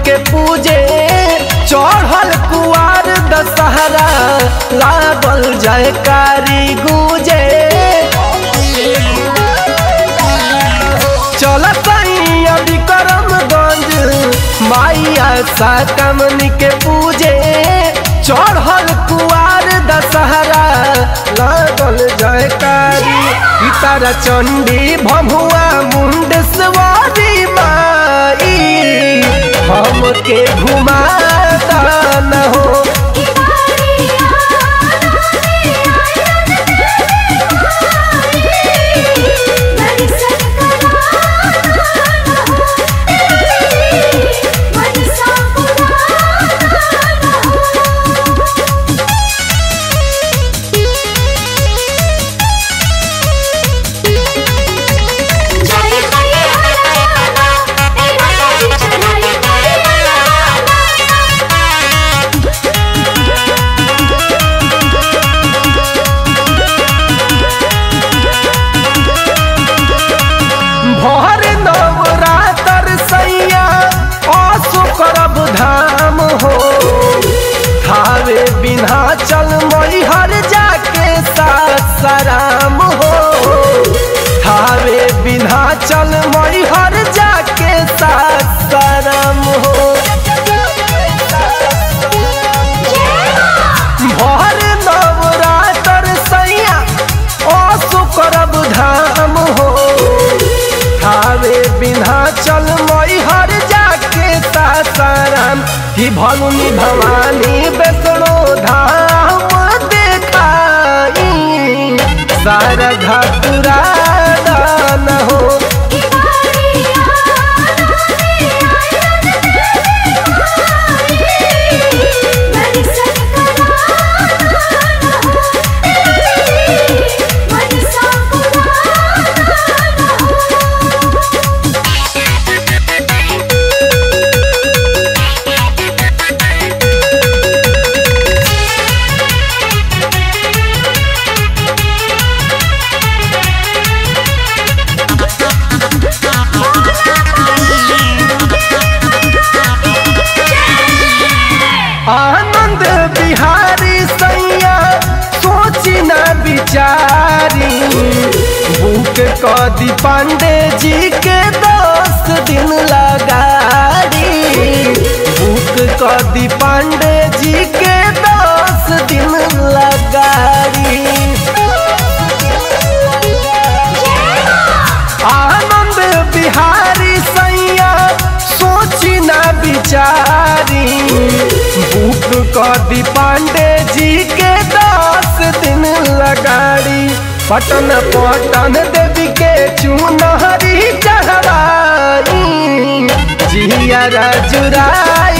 के पूजे चढ़ल कुआर दशहरा लागल जयकारी गूजे चलत अभी करमगंज माइया साकमनी के पूजे चढ़ल कुआर दशहरा लागल जयकारी पितर चंडी भमुआ मुंड सवारी माई हमके घुमा न हो भर नवरातर सैया आसु करब धाम हो थावे बिना चल मैहर जाके सासाराम हो थावे बिना चल मैहर जाके सासाराम हो भर नवरातर सैया आसु करब धाम हो थावे बिना चल मैहर जाके सासाराम कि भलुनी भवानी बेसनो धाम देखाई सारा घाटुरा दान हो आनंद बिहारी सैया सोची न विचारी बुक कदी पांडे जी के दस दिन लगाड़ी बुक कदी पांडे जी के दस दिन लगाड़ी आनंद बिहारी सैया सोची न विचारी बुक कदी पांडे जी के दस दिन लगाड़ी पटन पटन देवी के चुनहरी चढ़ाई जिया जुराई